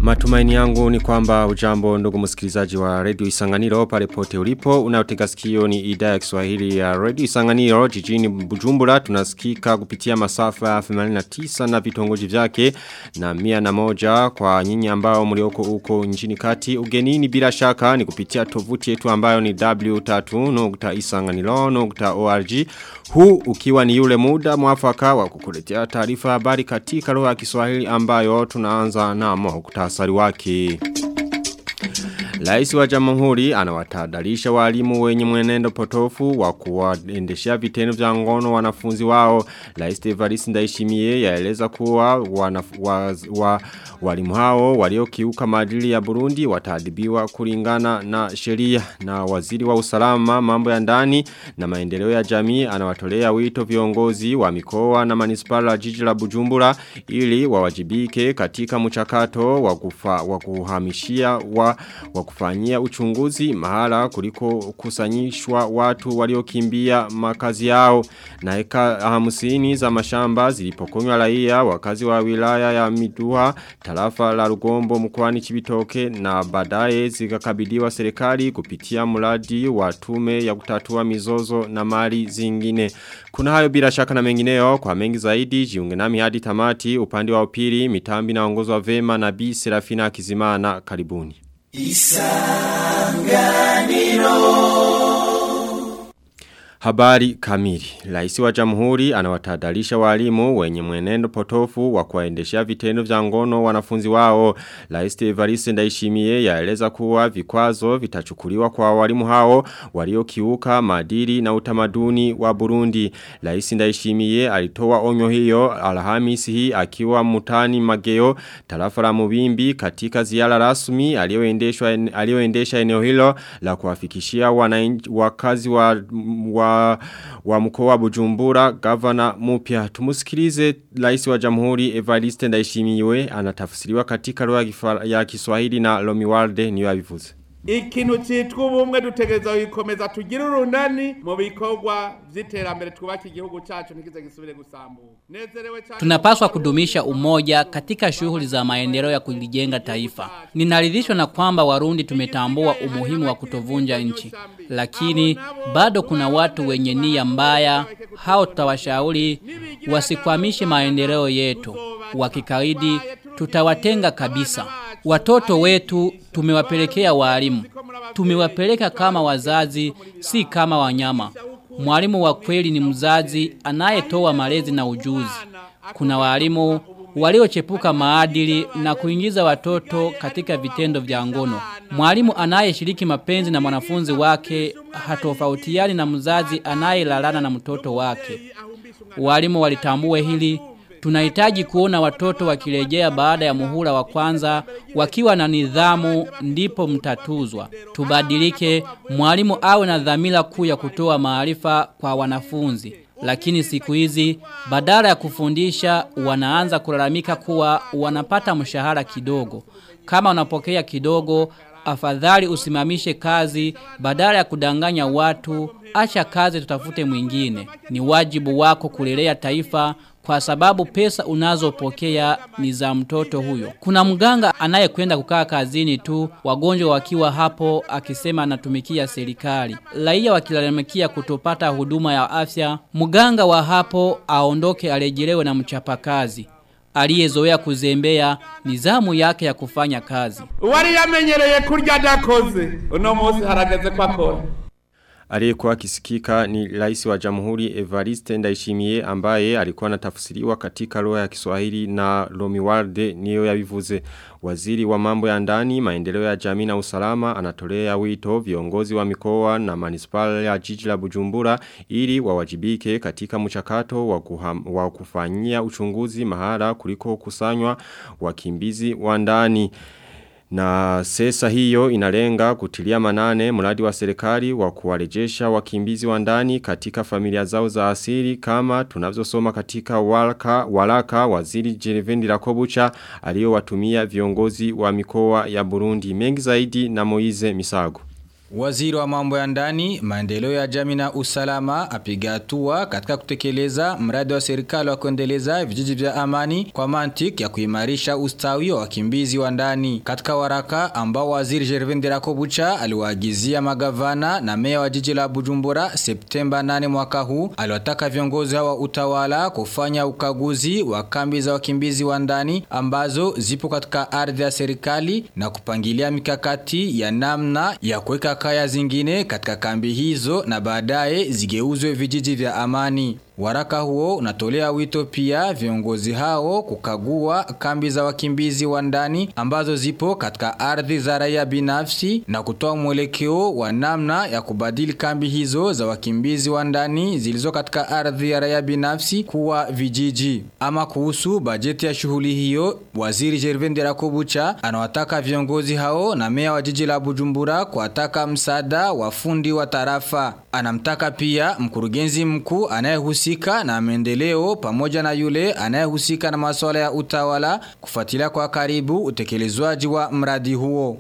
Matumaini yangu ni kwamba ujambo ndugu msikilizaji wa Radio Isanganiro pale pote ulipo. Unaotega sikio ni idhaa ya Kiswahili ya Radio Isanganiro jijini Bujumbura. Tunasikika kupitia masafa ya 89 na vitongoji vyake na mia na moja kwa nyinyi ambao mlioko uko nchini kati. Ugenini bila shaka ni kupitia tovuti yetu ambayo ni w3.isanganiro.org. Huu ukiwa ni yule muda mwafaka wa kukuletea taarifa habari katika lugha ya Kiswahili ambayo tunaanza na muhtasari wake. Rais wa Jamhuri anawatahadharisha walimu wenye mwenendo potofu wa kuwaendeshea vitendo vya ngono wanafunzi wao. Rais Evariste Ndayishimiye yaeleza kuwa wanaf, wa, wa, walimu hao waliokiuka maadili ya Burundi wataadhibiwa kulingana na sheria na waziri wa usalama mambo ya ndani na maendeleo ya jamii anawatolea wito viongozi wa mikoa na manispala la jiji la Bujumbura ili wawajibike katika mchakato wa kufa, wa kuhamishia wa, wa kufanyia uchunguzi mahala kuliko kusanyishwa watu waliokimbia makazi yao na eka hamsini za mashamba zilipokonywa raia wakazi wa wilaya ya Midua tarafa la Rugombo mkoani Chibitoke na baadaye zikakabidhiwa serikali kupitia mradi wa tume ya kutatua mizozo na mali zingine kuna hayo bila shaka na mengineo kwa mengi zaidi jiunge nami hadi tamati upande wa upili mitambi na ongozwa vema na Bi Serafina Kizimana karibuni Isanganiro Habari kamili. Raisi wa jamhuri anawatadalisha walimu wenye mwenendo potofu wa kuwaendeshea vitendo vya ngono wanafunzi wao. Raisi Evariste Ndayishimiye yaeleza kuwa vikwazo vitachukuliwa kwa walimu hao waliokiuka maadili na utamaduni wa Burundi. Raisi Ndayishimiye alitoa onyo hiyo Alhamisi hii akiwa mutani Mageo tarafa la Mubimbi katika ziara rasmi aliyoendeshwa aliyoendesha eneo hilo la kuwafikishia wakazi wa, wa wa mkoa wa Bujumbura gavana mupya tumusikilize rais wa jamhuri Evariste Ndayishimiye anatafsiriwa katika lugha ya Kiswahili na Lomiwalde niyo abivuze ikintu citwa ubumwe dutegereza gukomeza tugira urunani mu bikorwa vy'iterambere twubaka igihugu cacu ntikize gisubire gusambuka tunapaswa kudumisha umoja katika shughuli za maendeleo ya kulijenga taifa ninaridhishwa na kwamba warundi tumetambua umuhimu wa kutovunja nchi lakini bado kuna watu wenye nia mbaya hao tutawashauri wasikwamishe maendeleo yetu wakikaidi tutawatenga kabisa Watoto wetu tumewapelekea walimu. Tumewapeleka kama wazazi, si kama wanyama. Mwalimu wa kweli ni mzazi anayetoa malezi na ujuzi. Kuna walimu waliochepuka maadili na kuingiza watoto katika vitendo vya ngono. Mwalimu anayeshiriki mapenzi na mwanafunzi wake hatofautiani na mzazi anayelalana na mtoto wake. Walimu walitambue hili Tunahitaji kuona watoto wakirejea baada ya muhula wa kwanza wakiwa na nidhamu ndipo mtatuzwa. Tubadilike, mwalimu awe na dhamira kuu ya kutoa maarifa kwa wanafunzi. Lakini siku hizi badala ya kufundisha wanaanza kulalamika kuwa wanapata mshahara kidogo. Kama unapokea kidogo, afadhali usimamishe kazi badala ya kudanganya watu, acha kazi tutafute mwingine. Ni wajibu wako kulelea taifa kwa sababu pesa unazopokea ni za mtoto huyo. Kuna mganga anayekwenda kukaa kazini tu, wagonjwa wakiwa hapo akisema anatumikia serikali. Raia wakilalamikia kutopata huduma ya afya, mganga wa hapo aondoke arejelewe na mchapakazi aliyezoea kuzembea nizamu yake ya kufanya kazi. Wari yamenyereye kurya dakoze. Uno munsi harageze kwa kora. Aliyekuwa kisikika ni rais wa jamhuri Evariste Ndayishimiye ambaye alikuwa anatafsiriwa katika lugha ya Kiswahili na Lomiwalde niyo yabivuze. Waziri wa mambo ya ndani, maendeleo ya jamii na usalama anatolea wito viongozi wa mikoa na manispala ya jiji la Bujumbura ili wawajibike katika mchakato wa, kuham, wa kufanyia uchunguzi mahala kuliko kusanywa wakimbizi wa ndani. Na sesa hiyo inalenga kutilia manane mradi wa serikali wa kuwarejesha wakimbizi wa ndani katika familia zao za asili kama tunavyosoma katika walaka, walaka waziri Jerevendi Rakobucha aliyowatumia viongozi wa mikoa ya Burundi mengi zaidi na Moize Misago. Waziri wa mambo ya ndani, maendeleo ya jamii na usalama apiga hatua katika kutekeleza mradi wa serikali wa kuendeleza vijiji vya amani kwa mantiki ya kuimarisha ustawi wa wakimbizi wa ndani. Katika waraka ambao waziri Gervin Derakobucha aliwaagizia magavana na meya wa jiji la Bujumbura Septemba 8 mwaka huu, aliwataka viongozi hawa utawala kufanya ukaguzi wa kambi za wakimbizi wa ndani ambazo zipo katika ardhi ya serikali na kupangilia mikakati ya namna ya kuweka kaya zingine katika kambi hizo na baadaye zigeuzwe vijiji vya amani. Waraka huo unatolea wito pia viongozi hao kukagua kambi za wakimbizi wa ndani ambazo zipo katika ardhi za raia binafsi na kutoa mwelekeo wa namna ya kubadili kambi hizo za wakimbizi wa ndani zilizo katika ardhi ya raia binafsi kuwa vijiji. Ama kuhusu bajeti ya shughuli hiyo, waziri Gervin Derakobucha anawataka viongozi hao na meya wa jiji la Bujumbura kuwataka msaada wa fundi wa tarafa. Anamtaka pia mkurugenzi mkuu anayehusika na maendeleo pamoja na yule anayehusika na masuala ya utawala kufuatilia kwa karibu utekelezwaji wa mradi huo.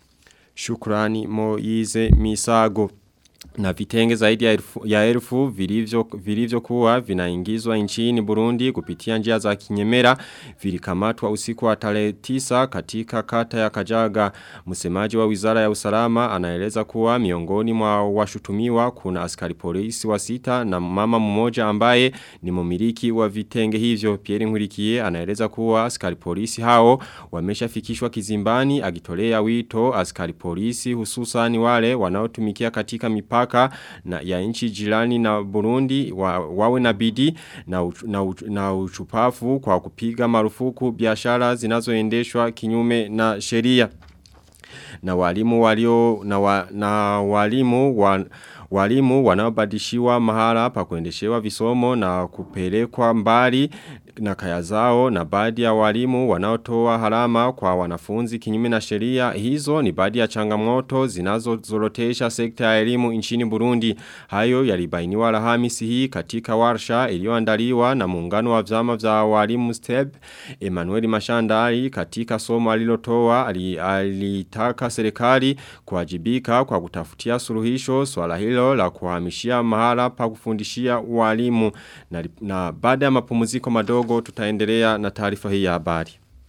Shukrani Moize Misago. Na vitenge zaidi ya elfu, ya elfu vilivyo, vilivyo kuwa vinaingizwa nchini Burundi kupitia njia za kinyemera vilikamatwa usiku wa tarehe 9 katika kata ya Kajaga. Msemaji wa Wizara ya Usalama anaeleza kuwa miongoni mwa washutumiwa kuna askari polisi wa sita na mama mmoja ambaye ni mumiliki wa vitenge hivyo. Pierre Nkurikiye anaeleza kuwa askari polisi hao wameshafikishwa kizimbani agitolea wito askari polisi hususani wale wanaotumikia katika mipaka mipaka na ya nchi jirani na Burundi wa, wawe na bidii na, uch, na, uch, na uchupafu kwa kupiga marufuku biashara zinazoendeshwa kinyume na sheria na walimu walio na, wa, na walimu wa, walimu wanaobadishiwa mahala pa kuendeshewa visomo na kupelekwa mbali na kaya zao na baadhi ya walimu wanaotoa harama kwa wanafunzi kinyume na sheria hizo ni baadhi ya changamoto zinazozorotesha sekta ya elimu nchini Burundi hayo yalibainiwa Alhamisi hii katika warsha iliyoandaliwa na muungano wa vyama vya walimu STEP Emmanuel Mashandari katika somo alilotoa alitaka serikali kuwajibika kwa kutafutia suluhisho swala hilo la kuhamishia mahala pa kufundishia walimu na, na baada ya mapumziko madogo kidogo tutaendelea na taarifa hii ya habari.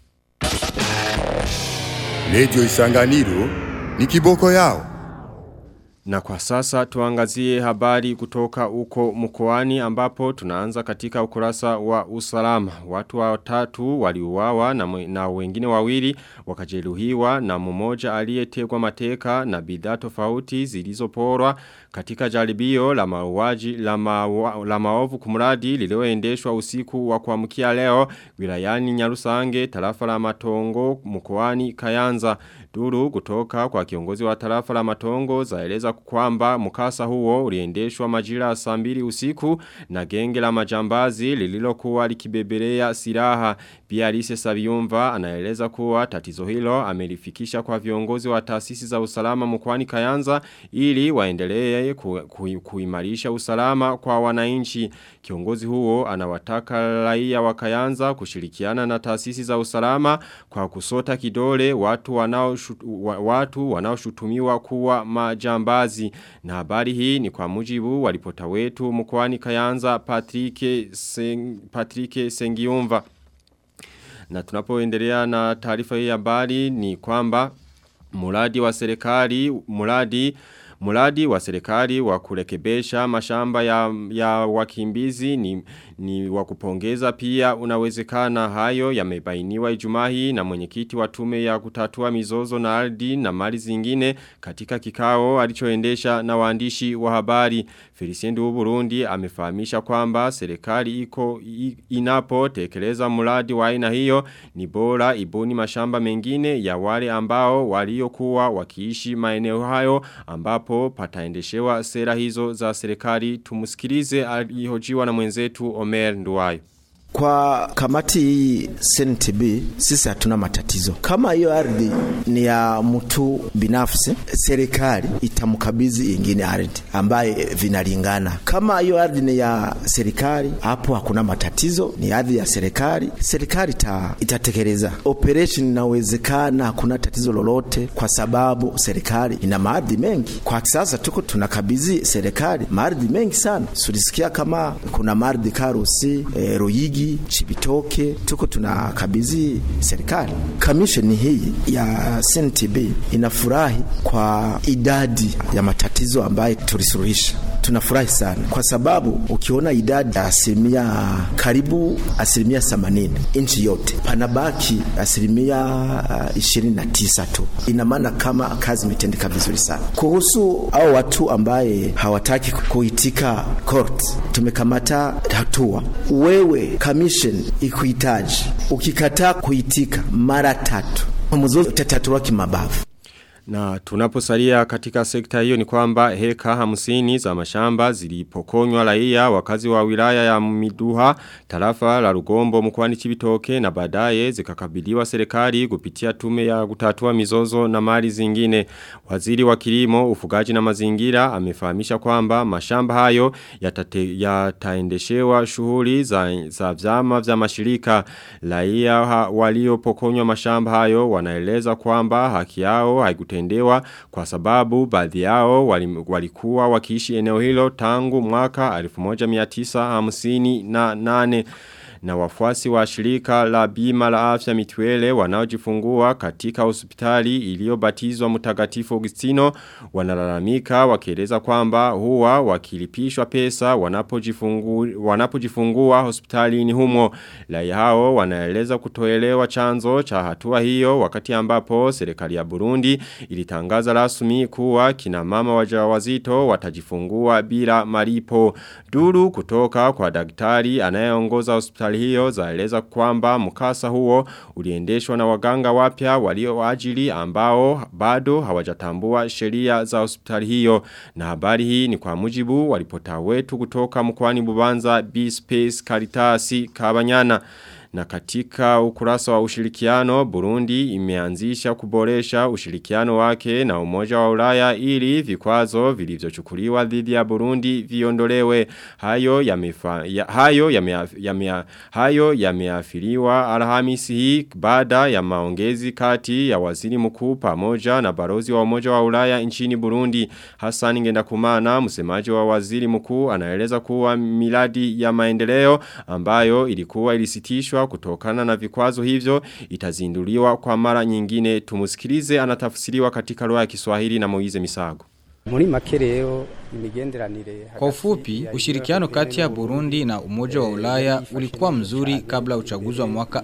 Radio Isanganiro ni kiboko yao. Na kwa sasa tuangazie habari kutoka uko mkoani ambapo tunaanza katika ukurasa wa usalama. Watu watatu waliuawa na, na wengine wawili wakajeruhiwa na mmoja aliyetegwa mateka na bidhaa tofauti zilizoporwa katika jaribio la mauaji la, mawa, la maovu kumradi lililoendeshwa usiku wa kuamkia leo wilayani Nyarusange tarafa la Matongo mkoani Kayanza. Duru kutoka kwa kiongozi wa tarafa la Matongo zaeleza kwamba mkasa huo uliendeshwa majira saa mbili usiku na genge la majambazi lililokuwa likibebelea silaha. Pia Alice Sabiumva anaeleza kuwa tatizo hilo amelifikisha kwa viongozi wa taasisi za usalama mkoani Kayanza ili waendelee ku, ku, kuimarisha usalama kwa wananchi. Kiongozi huo anawataka raia wa Kayanza kushirikiana na taasisi za usalama kwa kusota kidole watu wanao watu wanaoshutumiwa kuwa majambazi na habari hii ni kwa mujibu walipota wetu mkoani Kayanza Patrick Seng, Patrick Sengiumva na tunapoendelea na taarifa hii habari ni kwamba muradi wa serikali muradi Muradi wa serikali wa kurekebesha mashamba ya, ya wakimbizi ni, ni wakupongeza pia unawezekana hayo yamebainiwa ijumaa hii na mwenyekiti wa tume ya kutatua mizozo na ardhi na mali zingine katika kikao alichoendesha na waandishi wa habari. Felicien Burundi amefahamisha kwamba serikali iko inapo tekeleza muradi wa aina hiyo ni bora ibuni mashamba mengine ya wale ambao waliokuwa wakiishi maeneo hayo ambapo ambapo pataendeshewa sera hizo za serikali tumusikilize alihojiwa na mwenzetu Omer Nduwayo. Kwa kamati hii CNTB sisi hatuna matatizo. Kama hiyo ardhi ni ya mtu binafsi, serikali itamkabidhi ingine ardhi ambaye vinalingana. Kama hiyo ardhi ni ya serikali, hapo hakuna matatizo, ni ardhi ya serikali, serikali ita, itatekeleza operation. Inawezekana hakuna tatizo lolote, kwa sababu serikali ina maardhi mengi. Kwa sasa tuko tunakabidhi serikali maardhi mengi sana. Sulisikia kama kuna maardhi Karusi, e, Ruyigi, Chibitoke, tuko tunakabidhi serikali. Kamisheni hii ya CNTB inafurahi kwa idadi ya matatizo ambayo tulisuluhisha. Tunafurahi sana kwa sababu ukiona idadi ya asilimia karibu asilimia themanini nchi yote, panabaki asilimia ishirini na tisa tu. Ina maana kama kazi imetendeka vizuri sana. Kuhusu au watu ambaye hawataki kuitika court, tumekamata hatua. Wewe commission ikuhitaji, ukikataa kuitika mara tatu, mzozo utatatuliwa kimabavu. Na tunaposalia katika sekta hiyo ni kwamba heka hamsini za mashamba zilipokonywa raia wakazi wa wilaya ya Miduha tarafa la Rugombo mkoani Chibitoke na baadaye zikakabiliwa serikali kupitia tume ya kutatua mizozo na mali zingine. Waziri wa kilimo, ufugaji na mazingira amefahamisha kwamba mashamba hayo yatate, yataendeshewa shughuli za, za vyama vya mashirika. Raia waliopokonywa mashamba hayo wanaeleza kwamba haki yao haikutendewa kwa sababu baadhi yao walikuwa wakiishi eneo hilo tangu mwaka 1958 na wafuasi wa shirika la bima la afya mitwele wanaojifungua katika hospitali iliyobatizwa mtakatifu Augustino wanalalamika wakieleza kwamba huwa wakilipishwa pesa wanapojifungua wanapojifungua hospitalini humo raia hao wanaeleza kutoelewa chanzo cha hatua hiyo wakati ambapo serikali ya Burundi ilitangaza rasmi kuwa kina mama wajawazito watajifungua bila malipo duru kutoka kwa daktari anayeongoza hospitali hiyo zaeleza kwamba mkasa huo uliendeshwa na waganga wapya walioajili ambao bado hawajatambua sheria za hospitali hiyo na habari hii ni kwa mujibu walipota wetu kutoka mkwani Bubanza B-Space Karitasi Kabanyana na katika ukurasa wa ushirikiano, Burundi imeanzisha kuboresha ushirikiano wake na umoja wa ulaya ili vikwazo vilivyochukuliwa dhidi ya Burundi viondolewe. Hayo yamefa, ya, hayo yame, yame, hayo yameafiriwa Alhamisi hii baada ya maongezi kati ya waziri mkuu pamoja na barozi wa umoja wa ulaya nchini Burundi. Hassan Ngendakumana, msemaji wa waziri mkuu anaeleza kuwa miradi ya maendeleo ambayo ilikuwa ilisitishwa kutokana na vikwazo hivyo itazinduliwa kwa mara nyingine tumusikilize anatafsiriwa katika lugha ya Kiswahili na Moize Misago. Muri make rero imigenderanire Kwa ufupi, ushirikiano kati ya Burundi na Umoja wa Ulaya ulikuwa mzuri kabla uchaguzi wa mwaka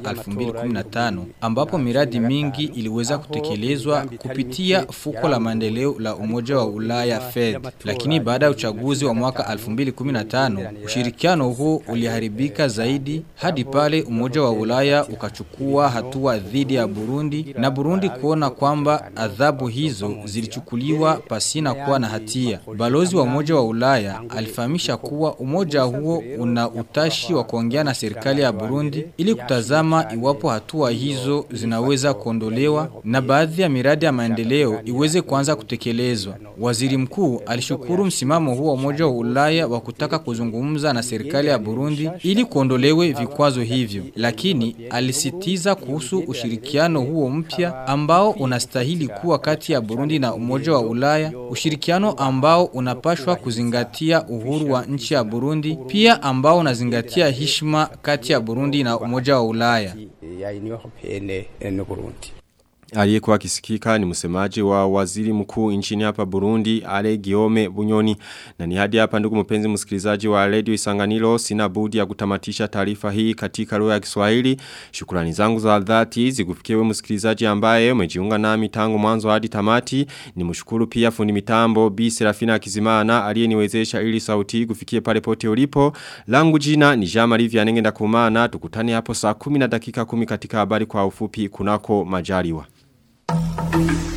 2015 ambapo miradi mingi iliweza kutekelezwa kupitia fuko la maendeleo la Umoja wa Ulaya Fed. Lakini baada ya uchaguzi wa mwaka 2015, ushirikiano huo uliharibika zaidi hadi pale Umoja wa Ulaya ukachukua hatua dhidi ya Burundi na Burundi kuona kwamba adhabu hizo zilichukuliwa pasina kuwa na hatia. Balozi wa Umoja wa Ulaya alifahamisha kuwa umoja huo una utashi wa kuongea na serikali ya Burundi ili kutazama iwapo hatua hizo zinaweza kuondolewa na baadhi ya miradi ya maendeleo iweze kuanza kutekelezwa. Waziri mkuu alishukuru msimamo huo wa Umoja wa Ulaya wa kutaka kuzungumza na serikali ya Burundi ili kuondolewe vikwazo hivyo, lakini alisitiza kuhusu ushirikiano huo mpya ambao unastahili kuwa kati ya Burundi na Umoja wa Ulaya, ushirikiano ambao unapashwa kuzingatia uhuru wa nchi ya Burundi, pia ambao unazingatia heshima kati ya Burundi na Umoja wa Ulaya. ya Union Européenne no Burundi Aliyekuwa kisikika ni msemaji wa waziri mkuu nchini hapa Burundi Ale Giome Bunyoni na ni hadi hapa ndugu mpenzi msikilizaji wa Radio Isanganiro sina budi ya kutamatisha taarifa hii katika lugha ya Kiswahili shukrani zangu za dhati zikufikiwe msikilizaji ambaye umejiunga nami tangu mwanzo hadi tamati ni mshukuru pia fundi mitambo Bi Serafina Kizimana aliyeniwezesha ili sauti kufikie pale pote ulipo langu jina ni Jean Marie Vianenge ndakumana tukutane hapo saa 10 na dakika 10 katika habari kwa ufupi kunako majaliwa Thank you.